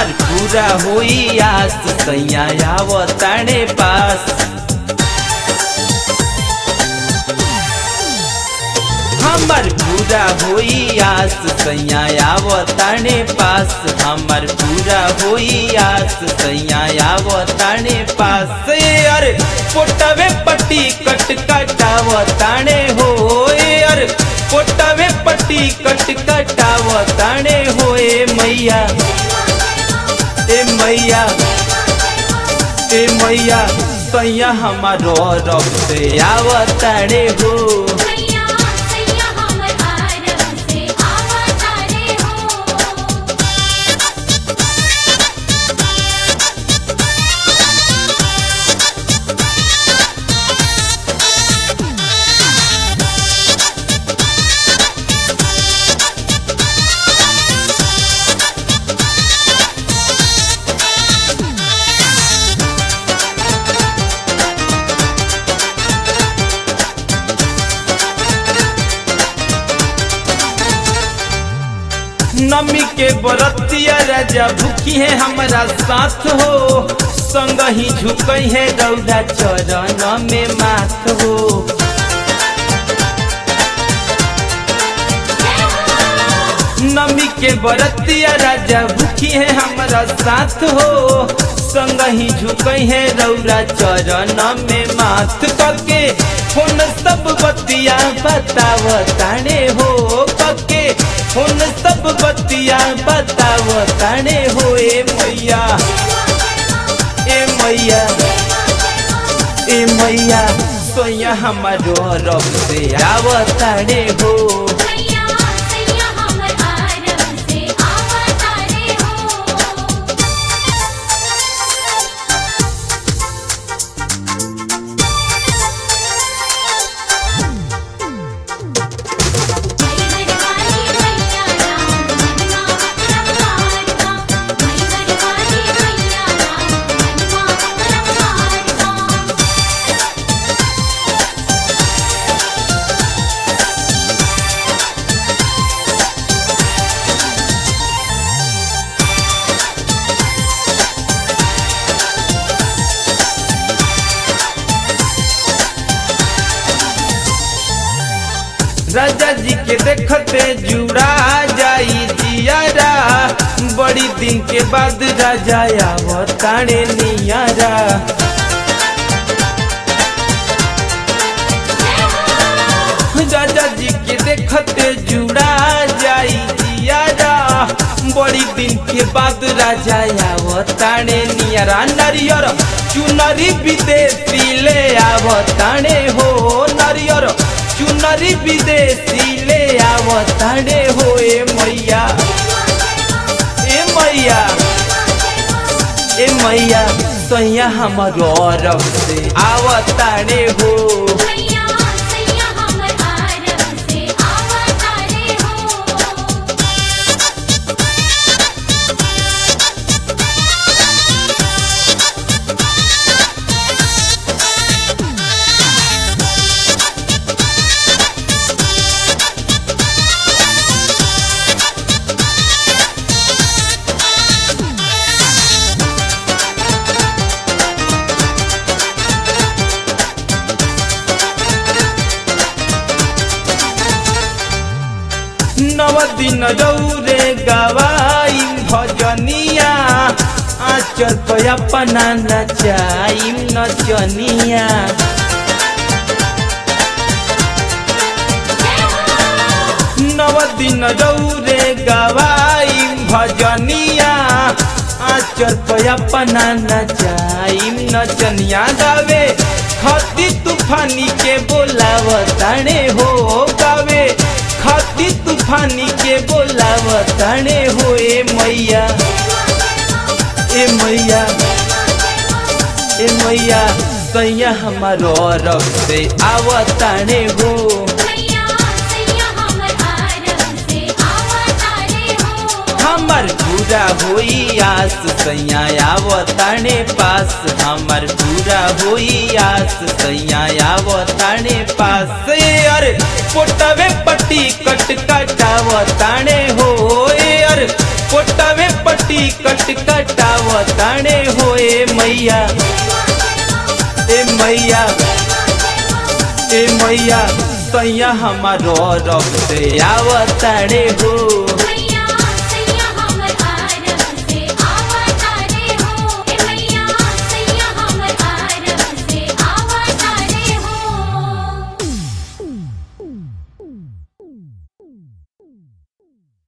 हमार पूरा होई आस सैया आवताणे पास हमर पूरा होई आस सैया आवताणे पास हमर पूरा होई आस सैया आवताणे पास ए अरे पोटवे पट्टी कट कटावताणे हो ए अरे पोटवे पट्टी कट कटावताणे हो ए मैया ए मैया ए मैया सैया हमारो रब से आवताणे हो सैया सैया हमर आरब से आवतारे हो नमी के बरतिया राजा भूखी है हमारा साथ हो संग ही झुकई है रौदा चरण में माथ हो नमी के बरतिया राजा भूखी है हमारा साथ हो संग ही झुकई है रौरा चरण में माथ कके फोन सब बतिया बताव ताने हो कके फोन सब बतिया बताव ताने हो ए मैया ए मैया ए मैया सोया हमारो रब से आवताने हो सैया सैया हमर आरब से आवतारे हो मई बरवानी मैया राम महिमा परमात्मा मई बरवानी मैया राम महिमा परमात्मा राजा जी के देखते जुड़ा जाई जियारा बड़ी दिन के बाद राजा आवताने नियारा राजा जी के देखते जुड़ा जाई जियारा बड़ी दिन के बाद राजा आवताने नियारा नरियर चुनरी विदेशी ले आवताने हो नरियर चुनरी विदेशी ले आवताने हो ए मैया ए मैया ए मैया सैया हमारो रब से आवताने हो सैया सैया हमर आरब से आवतारे हो नव दिन रौरे गवाई भजनिया आचर पे अपना नचाई नचनिया नव दिन रौरे गवाई भजनिया आचर पे अपना नचाई नचनिया गावे खती तूफानी के बोलावताने हो गावे खती तूफानी के बोलावताने हो ए मैया ए मैया ए मैया सैया हमारो रब से आवताने हो सैया सैया हमर आरब से आवतारे हो हमर पूरा होई आस सैया आवताने पास हमर पूरा होई आस सैया आवताने पास ए अरे पोटवे पट्टी कट कटावताने हो ए अरे पोटवे पट्टी टिकट कटावताणे होए मैया ए मैया ए मैया सैया हमारो रब से आवताड़े हो